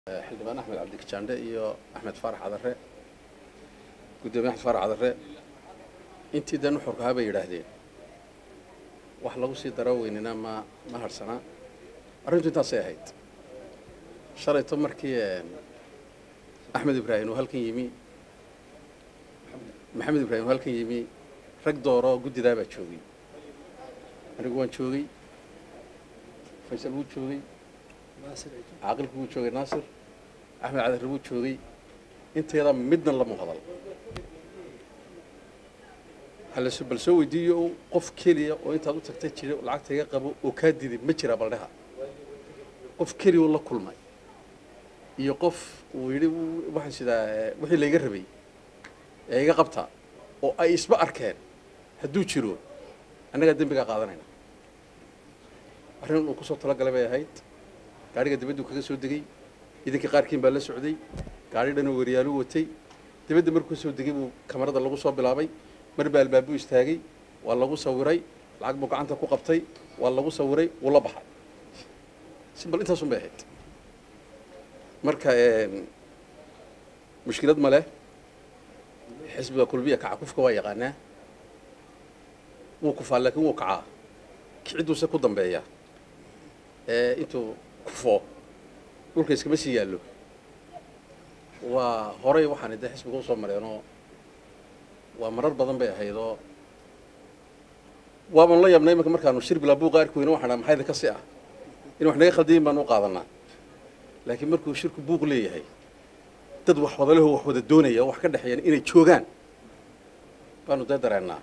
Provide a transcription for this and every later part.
xildhibaan axmed cabdikajaandhe iyo axmed faarax cadare guddoomiye axmed faarax cadare intii dan uxurkahaa bay yidhaahdeen wax lagu sii daro weynina ma ma harhsanaa arrintu intaasay ahayd shalayto markii axmed ibraahim uu halkan yimi maxamed ibraahim uu halkan yimi rag dooro guddidaa baa joogay anigu waan joogay faysal wuu joogay caaqilku wuu joogay naasir axmed cadare wuu joogay inteeda midna lama hadal halase bal soo weydiiyo qof keliya oo intaad u tagtay jira lacagta iga qabo oo kaa diday ma jira baldheha qof keliya oo la kulmay iyo qof uu yidhi waxaan sidaa wixii layga rabay ee iga qabta oo ay isba arkeen hadduu jiro annagaa dembigaa qaadanayna arrin uu kusoo talagalay bay ahayd gaadhiga dibaddu kaga soo degey idinkii qaarkiin baa la socday gaadhi dhanoo weryaalu watay dibadda markuu kasoo degay buu kamarada lagu soo bilaabay mar baa albaabuu istaagay waa lagu sawiray lacag buu gacanta ku qabtay waa lagu sawiray wuu la baxay simbal intaasun bay ahayd marka mushkilad ma leh xisbiga kulbiya kaca kufka waa yaqaanaa wuu kufaa laakiin wuu kacaa kicidduuse ku dambeeya ee intuu kufo dhulka iskama sii yaallo waa horay waxaan de xisbiga usoo mareenoo waa marar badan bay ahaydoo waaban la yaabnay imanka markaanu shir bilaa buuqa arki weyne waxaan maxayda ka si ah in wax naga khaldayin baanu u qaadanaa laakiin markuu shirku buuq leeyahay dad wax wadaleho wax wada doonaya oo wax ka dhexeeyaan inay joogaan baanu dee dareennaa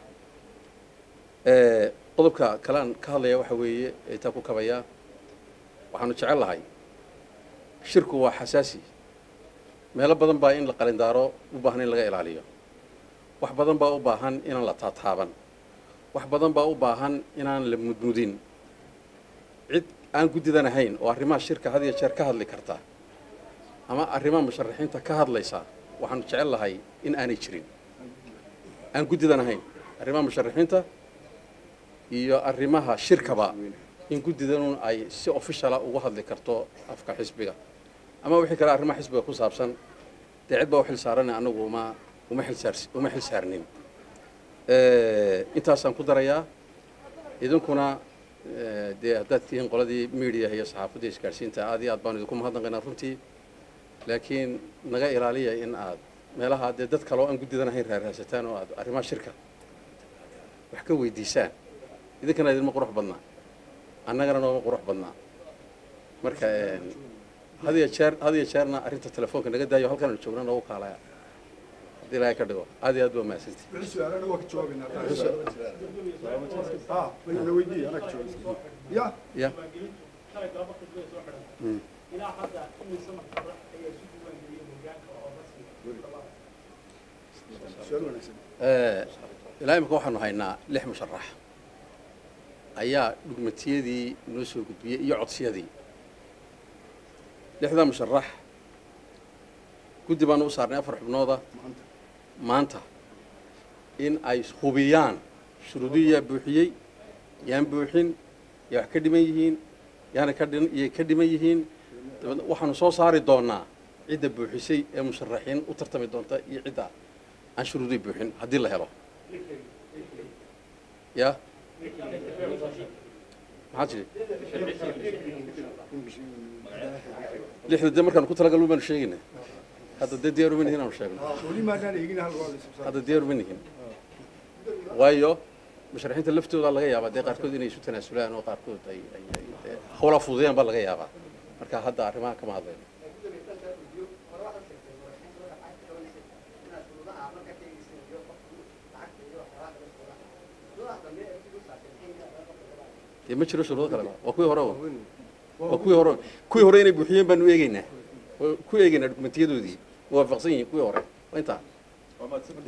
qodobka kalean ka hadlaya waxa weeye eetaa ku kabayaa waxaanu jecel lahay shirku waa xasaasi meelo badan baa in la qalindaaro u baahan in laga ilaaliyo wax badan baa u baahan inaan la taataaban wax badan baa u baahan inaan la mudmudin cid aan guddidan ahayn oo arrimaha shirka had iyo jeer ka hadli karta ama arrimaha musharaxiinta ka hadlaysa waxaanu jecel lahay in aanay jirin aan guddidan ahayn arrimaha musharaxiinta iyo arrimaha shirkaba in guddidanun ay si officiala uga hadli karto afka xisbiga ama wixii kale arrimaha xisbiga ku saabsan dee cid baa u xil saarana anagu uma uma xilsaar uma xil saarnin intaasaan ku darayaa idinkuna dee haddaad tihiin qoladii media iyo saxaafadda isgaadhsiinta aad iyo aad baanu idinku mahadnaqaynaa runtii laakiin naga ilaaliya in aad meelaha dee dad kale oo aan guddidan ahayn raaraasataan oo aad arrimaha shirka wax ka weydiisaan idinkana idinma qurux badnaa annagana nooma qurux badnaa marka had iyo jeer had iyo jeerna arrinta telefoonka naga daayo halkan aanu joogna noogu kaalaya haddii ilaahay ka dhigo aad iyo aad baa mahadsanti ya ya su-aal wanaagsan ilaa imika waxaanu haynaa lix musharax ayaa dhugmatiyadii noo soo gudbiyey iyo codsiyadii lixdaa musharax guddi baanu u saarnay afar xubnooda maanta maanta in ay hubiyaan shuruudihii yaa buuxiyey yaan buuxin yaa wax ka dhiman yihiin yaana ka dhin iyay ka dhiman yihiin dabeedna waxaanu soo saari doonaa cidda buuxisay ee musharaxiin u tartami doonta iyo cidda aan shuruudihii buuxin haddii la helo ya maxaa jiri lixda dee markaanu ku talagalno baanu sheegaynaa hadda dee diyaar uma nihin aanu sheegno weli maadaan eegin hal waa hadda diyaar uma nihin waayo musharaxiinta laftooda laga yaabaa dee qaarkood inay isu tanaasulaan oo qaarkood ay ay ay dee hawlaa fududayaan baa laga yaabaa marka hadda arrimaha kama hadlayno dee ma jiro shuruudo kaleba waa kuwii hore waa kuwii hore kuwii hore inay buuxiyeen baanu eegeynaa ku eegeynaa dukumentiyadoodii muwaafaqsan yihiin kuwii hore waa intaa